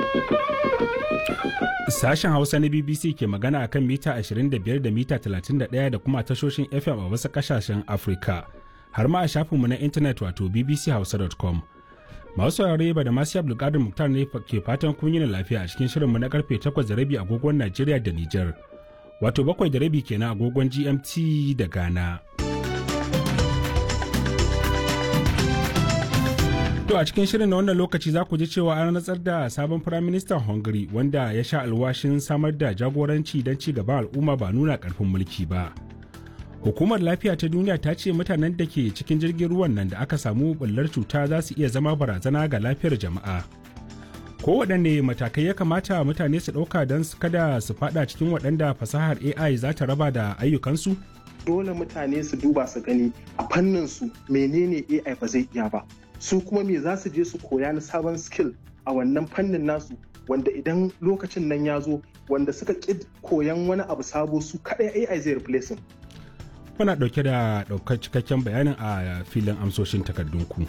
Sashen Hausa na BBC ke magana akan mita 25 da mita 31 da kuma tashoshin FM a wasu kasashen Afirka, har ma a shafinmu na intanet wato bbchausa.com. Masu saurare ba da masu Abdulkadir Muktar ne ke fatan kun yi lafiya a cikin shirinmu na karfe 8 da rabi agogon Najeriya da Nijar, wato bakwai da rabi kenan agogon GMT da Ghana. To a cikin shirin na wannan lokaci za ku ji cewa an rantsar da sabon firaministan Hungary wanda ya sha alwashin samar da jagoranci don ci gaban al'umma ba nuna karfin mulki ba. Hukumar lafiya ta duniya ta ce mutanen da ke cikin jirgin ruwan nan da aka samu bullar cuta za su iya zama barazana ga lafiyar jama'a. Kowaɗanne matakai ya kamata mutane su ɗauka don kada su faɗa cikin waɗanda fasahar AI za ta raba da ayyukansu? Dole mutane su duba su gani a fannin su menene AI ba zai iya ba. su kuma me za su je su koya na sabon skill a wannan fannin nasu wanda idan lokacin nan ya zo wanda suka ƙi koyan wani abu sabo su kaɗai AI zai replace Muna ɗauke da ɗaukar cikakken bayanin a filin amsoshin takardunku.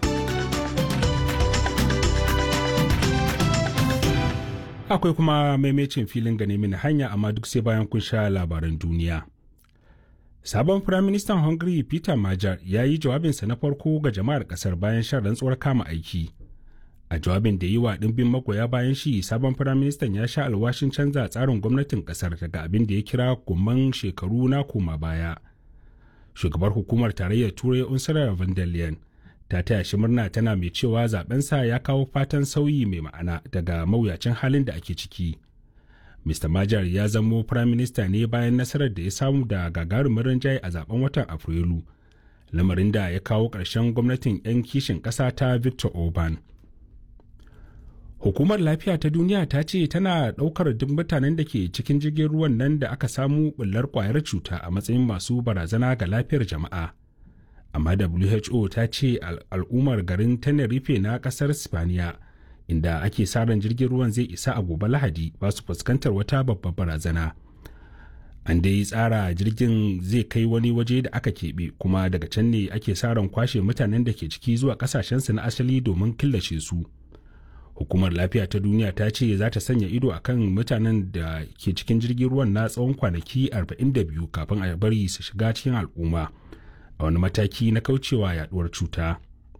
Akwai kuma maimacin filin gane mini hanya amma duk sai bayan kun sha labaran duniya. Sabon Firaministan Hungary Peter Majar ya yi jawabinsa na farko ga jama'ar ƙasar bayan shan rantsuwar kama aiki. A jawabin da yi wa ɗimbin magoya bayan shi, sabon Firaministan ya sha alwashin canza tsarin gwamnatin ƙasar daga abin da ya kira gumman shekaru na koma baya. Shugabar hukumar tarayyar Turai Ursula von der Leyen ta taya shi murna tana mai cewa zabensa ya kawo fatan sauyi mai ma'ana daga mawuyacin halin da ake ciki. Mr. Majar ya zamo Prime Minister ne bayan nasarar da ya samu da gagarumin rinjaye a zaben watan Afrilu, lamarin da ya kawo ƙarshen gwamnatin 'yan kishin ƙasa ta Victor Orban. Hukumar Lafiya ta Duniya ta ce tana ɗaukar duk mutanen da ke cikin jirgin ruwan nan da aka samu ɓullar ƙwayar cuta a matsayin masu barazana ga lafiyar jama'a. Amma WHO ta ce al'ummar garin Tenerife na ƙasar Spaniya. inda ake sa ran jirgin ruwan zai isa a gobe lahadi ba su fuskantar wata babbar barazana an dai tsara jirgin zai kai wani waje da aka keɓe kuma daga can ne ake sa ran kwashe mutanen da ke ciki zuwa kasashensu na asali domin killace su hukumar lafiya ta duniya ta ce za ta sanya ido akan mutanen da ke cikin jirgin ruwan na tsawon kwanaki 42 kafin a bari su shiga cikin al'umma a wani mataki na kaucewa yaduwar cuta.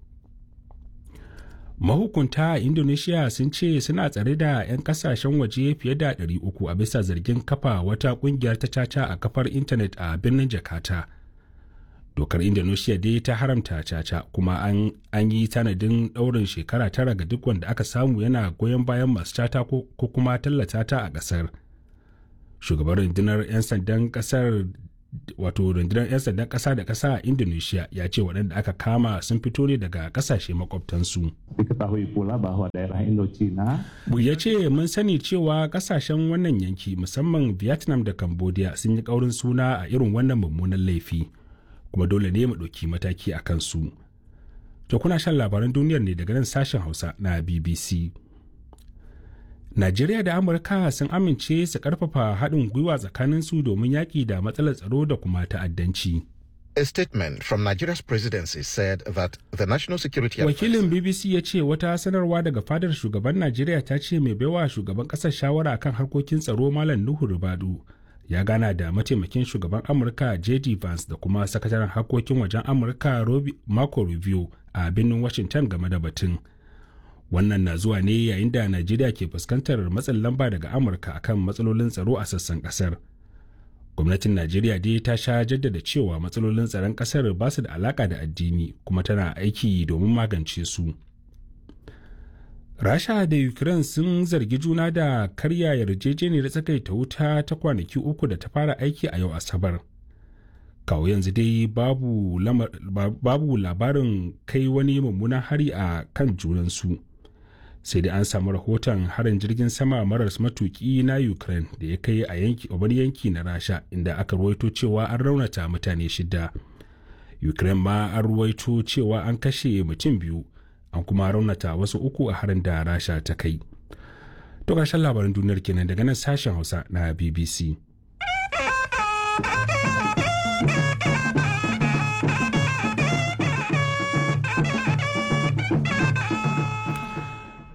mahukunta a indonesia sun ce suna tsare da 'yan kasashen waje fiye da 300 a bisa zargin kafa wata kungiyar ta caca a kafar intanet a birnin jakarta dokar indonesia dai ta haramta caca kuma an, an yi tanadin daurin shekara tara ga duk wanda aka samu yana goyon bayan masu cata ko kuma tallata ta a kasar shugaban rundunar 'yan sandan kasar wato rundunar 'yan sandan ƙasa da ƙasa a indonesia ya ce waɗanda aka kama sun fito ne daga ƙasashe makwabtansu diketahui pula bahwa daerah Indochina ya ce mun sani cewa ƙasashen wannan yanki musamman vietnam da cambodia sun yi ƙaurin suna a irin wannan mummunan laifi kuma dole ne mu ɗauki mataki a kansu to kuna shan labaran duniyar ne daga nan sashen hausa na bbc Najeriya da Amurka sun amince su karfafa haɗin gwiwa tsakaninsu domin yaƙi da matsalar tsaro da kuma ta'addanci. A statement from Nigeria's presidency said that the national security Wakilin BBC ya ce wata sanarwa daga fadar shugaban Najeriya ta ce mai baiwa shugaban ƙasar shawara kan harkokin tsaro Malam Nuhu Rubadu ya gana da mataimakin shugaban Amurka JD Vance da kuma sakataren harkokin wajen Amurka Marco Rubio a birnin Washington game da batun. wannan na zuwa ne yayin da najeriya ke fuskantar matsin lamba daga amurka akan matsalolin tsaro a sassan kasar gwamnatin najeriya dai ta sha jaddada cewa matsalolin tsaron kasar ba su da alaka da addini kuma tana aiki domin magance su rasha da ukraine sun zargi juna da karya yarjejeniyar tsakaita wuta ta kwanaki uku da ta fara aiki a yau asabar kawo yanzu dai babu, babu labarin kai wani mummunan hari a kan junansu sai dai an samu rahoton harin jirgin sama maras matuki na ukraine da ya kai a yanki wani yanki na rasha inda aka ruwaito cewa an raunata mutane shida ukraine ma an ruwaito cewa an kashe mutum biyu an kuma raunata wasu uku a harin da rasha ta kai to ƙarshen labaran duniyar kenan daga nan sashen hausa na bbc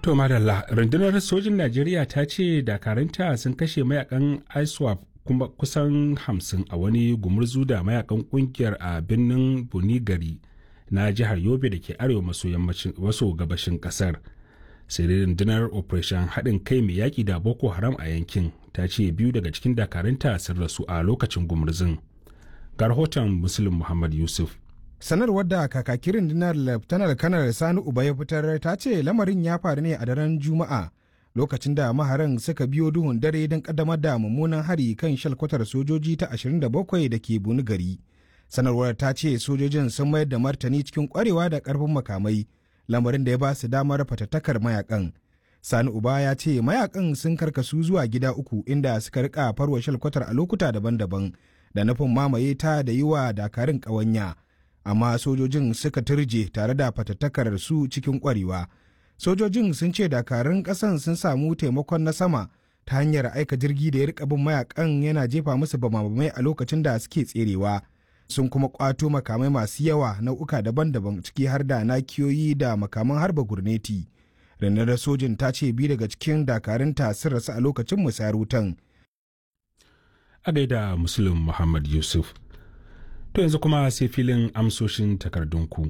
To madalla rundunar sojin Najeriya ta ce dakaranta sun kashe mayakan ISWAP kuma kusan hamsin a wani gumurzu da mayakan kungiyar a birnin Bunigari na jihar Yobe da ke arewa maso gabashin kasar. Sai dai rundunar Operation haɗin kai mai yaƙi da Boko Haram a yankin ta ce biyu daga cikin dakaranta sun rasu a lokacin gumurzun. Ga rahoton Muslim Muhammad Yusuf. sanarwar da kakakin rundunar laftanar kanar sani uba ya fitar ta ce lamarin ya faru ne a daren juma'a lokacin da maharan suka biyo duhun dare don kaddamar da mummunan hari kan shalkwatar sojoji ta 27 da ke buni gari sanarwar ta ce sojojin sun mayar da martani cikin kwarewa da karfin makamai lamarin da ya ba su damar fatattakar mayakan sani uba ya ce mayakan sun karkasu zuwa gida uku inda suka rika farwa shalkwatar a lokuta daban-daban da nufin mamaye ta da yi wa dakarun ƙawanya. amma sojojin suka turje tare da fatattakar su cikin kwarewa sojojin sun ce dakarun kasan sun samu taimakon na sama ta hanyar aika jirgi da ya rika bin mayakan yana jefa musu bamabamai a lokacin da suke tserewa sun kuma kwato makamai masu yawa nau'uka daban-daban ciki har da nakiyoyi da makaman harba gurneti rundunar sojin ta ce biyu daga cikin dakarunta sun rasu a lokacin musayar wutan A gaida Muslim Muhammad Yusuf. To yanzu kuma sai filin amsoshin takardunku.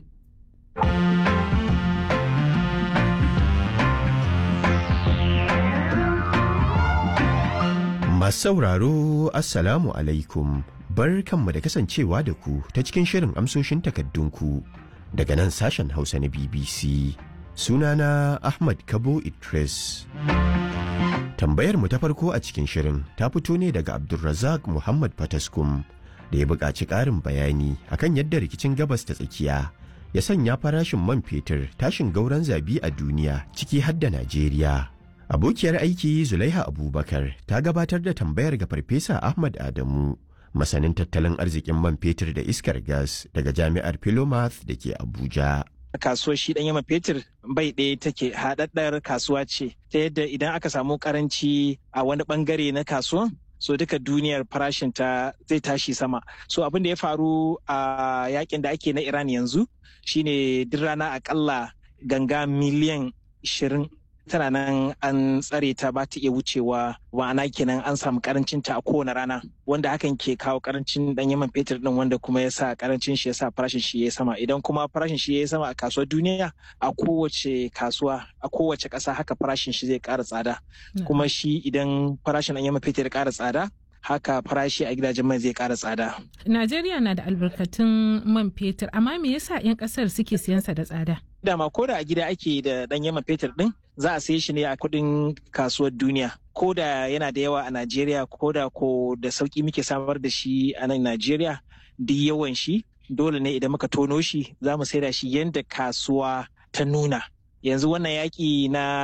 Masu sauraro Assalamu alaikum bar kanmu da kasancewa da ku ta cikin shirin amsoshin takardunku daga nan sashen Hausa na BBC. Sunana Ahmad Kabo Idris. Tambayar mu ta farko a cikin shirin ta fito ne daga Abdulrazak Muhammad Fataskum. da ya buƙaci ƙarin bayani akan yadda rikicin gabas ta tsakiya ya sanya farashin man fetur tashin gauran zabi a duniya ciki har da Najeriya. Abokiyar aiki Zulaiha Abubakar ta gabatar da tambayar ga Farfesa Ahmad Adamu, masanin tattalin arzikin man fetur da iskar gas daga Jami'ar Philomath da ke Abuja. kasuwar shi ɗan yama fetur bai ɗaya take haɗaɗɗar kasuwa ce ta yadda idan aka samu karanci a wani ɓangare na kasuwan so duka duniyar farashin ta zai tashi sama so abin da ya faru a yakin da ake na iran yanzu shine duk rana akalla ganga miliyan 20 tana nan an tsare ta ba ta iya wucewa ma'ana kenan an samu karancin ta a kowane rana wanda hakan ke kawo karancin dan yaman fetur din wanda kuma ya sa karancin shi ya sa farashin shi ya sama idan kuma farashin shi ya sama a kasuwar duniya a kowace kasuwa a kowace ƙasa haka farashin shi zai ƙara tsada kuma shi idan farashin dan yaman fetur ya ƙara tsada haka farashi a gidajen mai zai ƙara tsada. Najeriya na da albarkatun man fetur amma me yasa 'yan ƙasar suke siyansa da tsada? Dama ko da a gida ake da ɗan yaman fetur ɗin za a saye shi ne a kuɗin kasuwar duniya. Ko da yana da yawa a Najeriya ko da ko da sauƙi muke samar da shi a nan Najeriya duk yawan shi dole ne idan muka tono shi za mu saida shi yadda kasuwa ta nuna. Yanzu wannan yaƙi na